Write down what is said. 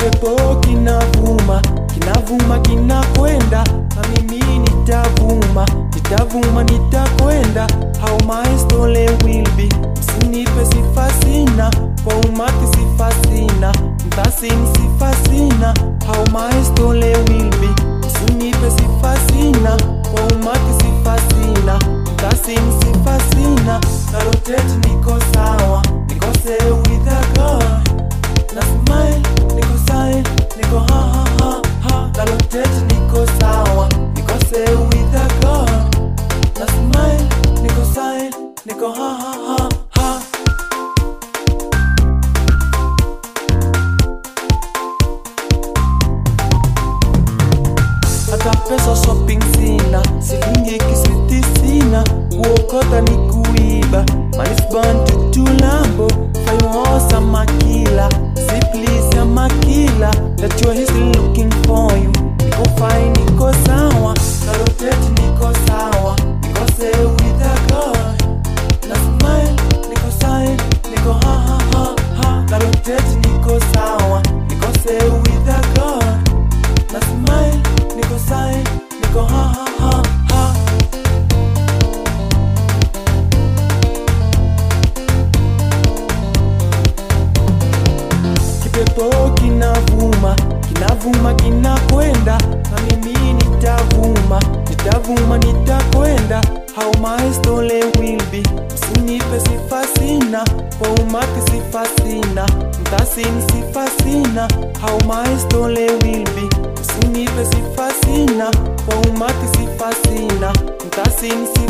kipepo kinavuma kinavuma kinakwenda na mimi nitavuma nitavuma nitakwenda how my story will be msinipe sifa sina kwa umati sifa sina mtasini sifa sina how my story will be msinipe sifa sina kwa umati sifa sina mtasini sifa sina na rotate niko sawa niko say with a God na smile niko sign niko ha ha ha ha na rotate niko sawa niko say with a God na smile niko sign niko ha ha ha ha hata pesa shopping sina silingi kisiti sina kuokota ni kuiba manisban tutulambo fayohosa makila siplis ya makila najua hisi looking for you niko fine niko sawa na rotate niko sawa niko say with a God na smile niko sign niko ha ha ha ha na rotate niko sawa niko say with a God na smile niko sign niko ha ha ha ha kipepo kinavuma kinavuma kinakwenda na mimi nitavuma nitavuma nitakwenda how my story will be msinipe sifa sina kwa umati sifa sina mtasini sifa sina how my story will be msinipe sifa sina kwa umati sifa sina mtasini sifa